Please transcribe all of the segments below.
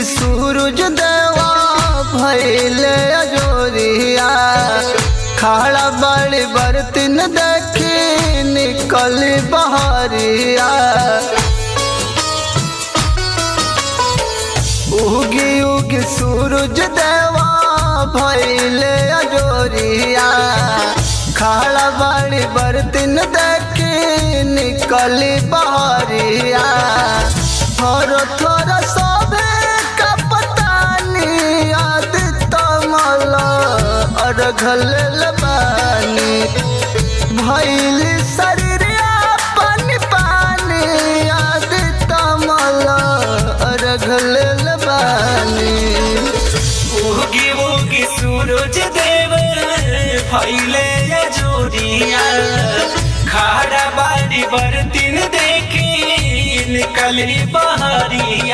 सूरज देवा भैले अजोरिया खाड़ा बड़ी बर्तन देखी निकल बहरिया उगी उगी सूरज देवा भैले अजोरिया खाड़ा बड़ी बर्तन देखी निकल बहरिया थोर थोर सोभे कपतानी याद तमल अरघल बानी भैल शरीर पानी पानी याद तमल अरघल बानी उगी उगी सूरज देव फैले जोड़िया खाड़ा बाड़ी बर्तिन देखी निकली बहरिया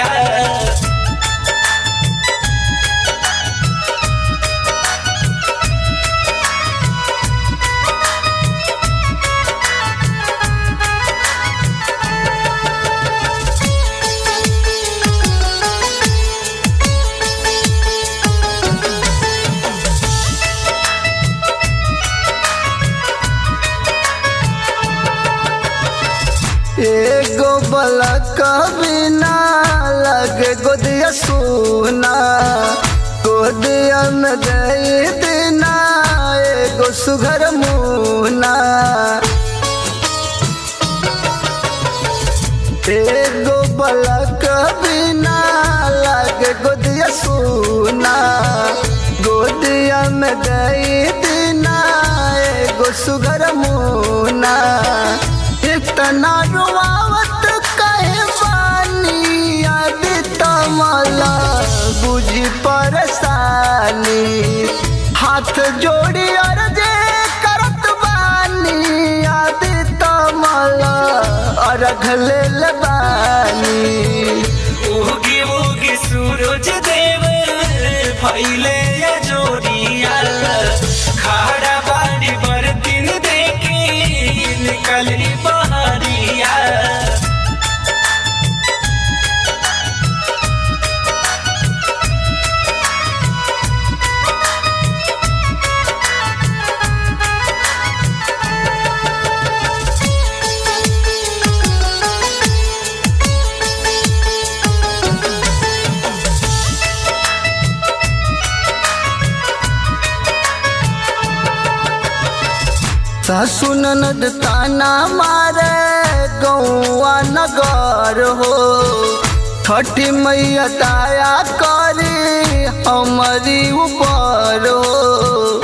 एगो बलक बिना लगे गोदिया सोना गोदिया में गई दिना एगो सुघर मुना एगो बलक बिना लगे गोदिया सोना गोदिया में गई दिना एगो सुघर मुना इतना रुआवत कहे बानी याद तमला बुझी परेशानी हाथ जोड़ी अर्जे करत बानी याद तमला अरघल बानी उगी उगी सूरज देव फैले जोड़िया खाड़ा बाड़ी बर्तिन देखी निकली बहरिया सासु ननद ताना मारे गौआ नगर हो छठी मैया दया करी हमारी ऊपर हो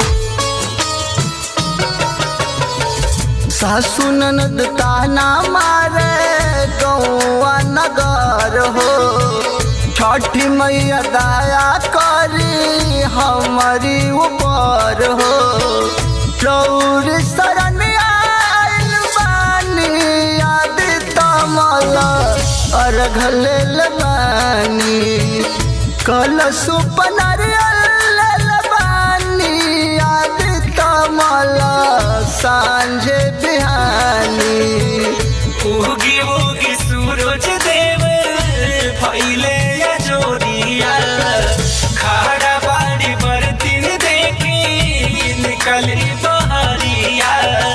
सासु ननद ताना मारे गौआ नगर हो छठी मैया दया करी हमारी ऊपर हो चौर शरण आइल बानी याद तमल अरघल बानी कल सुपनर बानी याद तमल सांझ बिहानी उगी उगी सूरज देव फैले जोड़िया खाड़ा बाड़ी बर्तिन देखी निकली बहरिया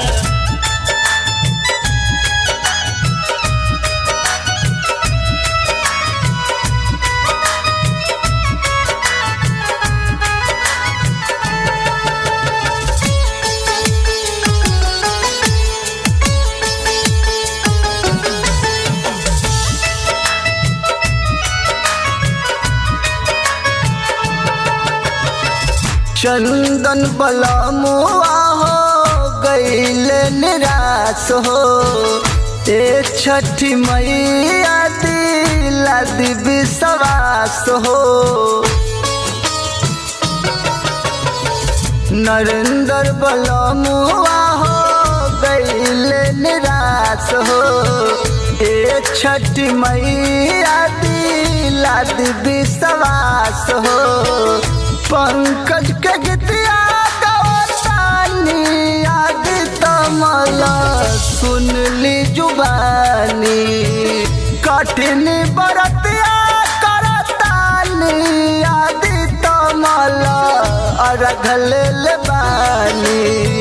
चंदन बलमुआ हो गईल निराश हो ए छठी मैया दिला दिव्य सवास हो नरेंद्र बलमुआ हो गईल निराश हो ए छठी मैया दिला दिव्य सवास हो पंकज के गीतिया गवतानी याद तमल सुनली जुबानी कठिन बरतिया करतानी रखल बानी